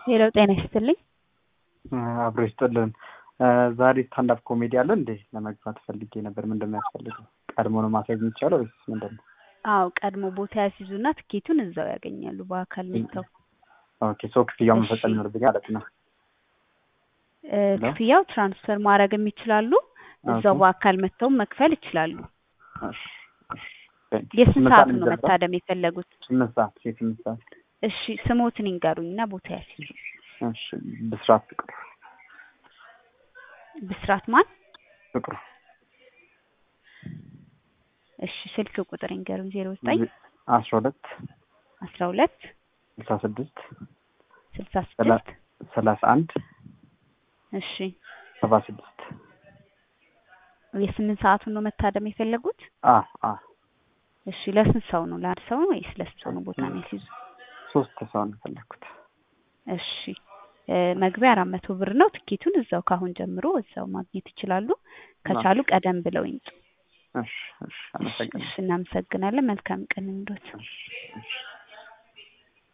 ሄሎ ጤና ይስጥልኝ። አብሮ ይስጥልን። ዛሬ ስታንዳፕ ኮሜዲ አለ እንዴ? ለመግባት ፈልጌ ነበር። ምንድን ነው የሚያስፈልገው? ቀድሞ ነው ማሳየት የሚቻለው ወይስ ምንድን ነው? አዎ ቀድሞ ቦታ ያስይዙና ትኬቱን እዛው ያገኛሉ በአካል መጥተው። ኦኬ ሶ ክፍያው እሺ። መፈጸም ይኖርብኛል ማለት ነው። እ፣ ሄሎ? ክፍያው ትራንስፈር ማድረግም ይችላሉ። እዛው ኦኬ። በአካል መጥተው መክፈል ይችላሉ። እሺ፣ እሺ። ቴንክ ዩ። የስንት ስምንት ሰዓት ሰዓት ነው የሚጀምረው? መታደም የፈለጉት? ስምንት ሰዓት የስምንት ሰዓት እሺ ስሞትን ይንገሩኝና ቦታ ያስይዙ። እሺ። ብስራት ፍቅሩ ብስራት ማን? ፍቅሩ እሺ ስልክ ቁጥር ይንገሩኝ። ዜሮ ዘጠኝ አስራ ሁለት አስራ ሁለት ስልሳ ስድስት ስልሳ ስድስት ሰላሳ አንድ እሺ ሰባ ስድስት የስምንት ሰዓቱን ነው መታደም የፈለጉት? አ አ እሺ ለስንት ሰው ነው? ለአንድ ሰው ነው ወይስ ለስንት ሰው ነው ቦታ ነው ያስይዙ? ሶስት ሰው ነው የፈለኩት። እሺ እ፣ መግቢያ አራት መቶ ብር ነው። ትኬቱን እዛው ካሁን ጀምሮ እዛው ማግኘት ይችላሉ። ከቻሉ ቀደም ብለው ይምጡ። እሺ፣ እሺ። እሺ፣ አመሰግናለሁ። እሺ፣ እናመሰግናለን። መልካም ቀን እንዶት። እሺ፣ እሺ።